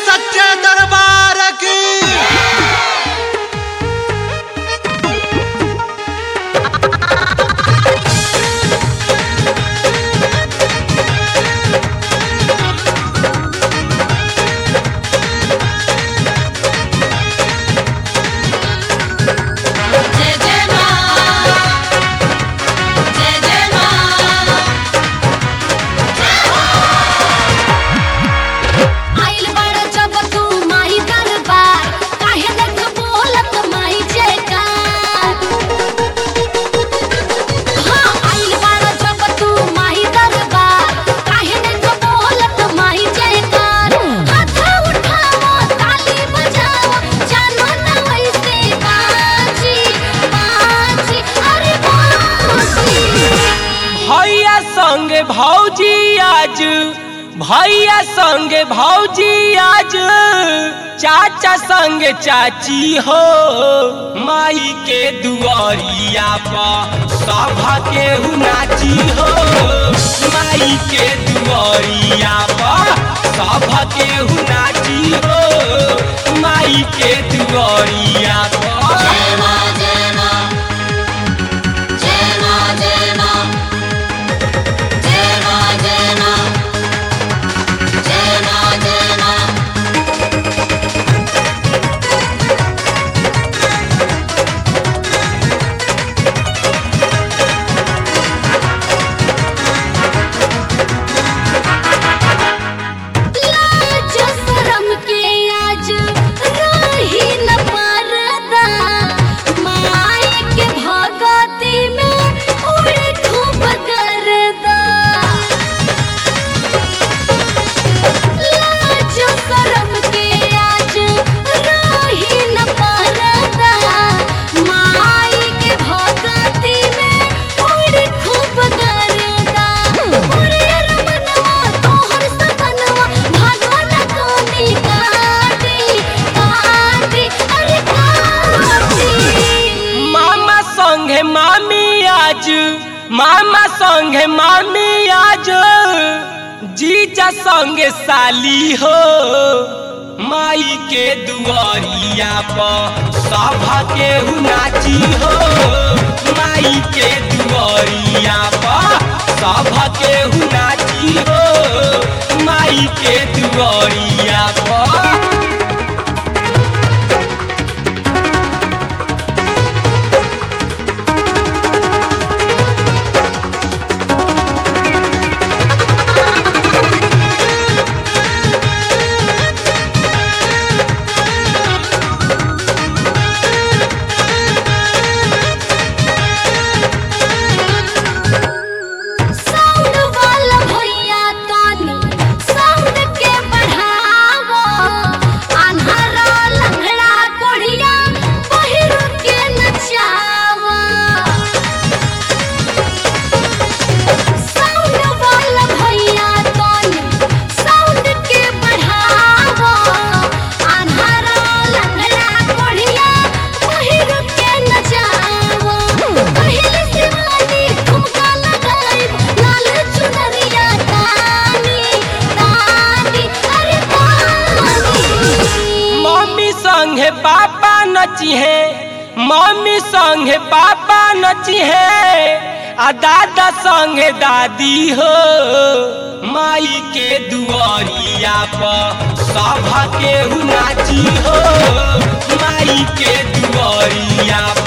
सच्चे दरबार की जय जय मां जय जय मां आइल बड़ जब तू माई दरबार काहे देख बोलत माई जयकार हाँ आइल बड़ जब तू माई दरबार काहे देख बोलत माई जयकार हाथ उठाओ ताली बजाओ जानो ना वैसे बाजी बाजी अरे बाजी भैया संगे भौजी आज भैया संगे भौजी आज चाचा संगे चाची हो माई के दुआरिया पर सभा के नाची हो माई के दुआरिया पर सभा के नाची हो माई के दुआरिया पर जय मां जय मां जय मां जय मां जय मां जय मां जय मां जय मां लाज शरम के आज रही न परदा माई के भगती में उड़ खूब करदा लाज शरम के आज रही न परदा माई के भगती में उड़ खूब करदा उड़े रमनवा तोहर सपनवा भगवान कोनी काटी काटी अरे काटी मामा संगे मामी आज मामा संगे मामी आज जीजा संगे साली हो माई के दुआरिया पर सभा के नाची हो माई के दुआरिया पर सभा के नाची हो माई के दुआरिया पर साउंड वाला भैया तानी साउंड के बढ़ावो अन्हरा लंगड़ा कोढ़िया पहिर के नचावो साउंड वाला भैया तानी साउंड के बढ़ावो अन्हरा लंगड़ा कोढ़िया पहिर के नचावो पहले शिवानी ठुमका लगाई लाल चुनरिया तानी तानी अरे तानी मम्मी संगे पापा नची है मम्मी संगे पापा नची है आ दादा संगे दादी हो माई के दुआरिया पर सभा के नाची हो माई के दुआरिया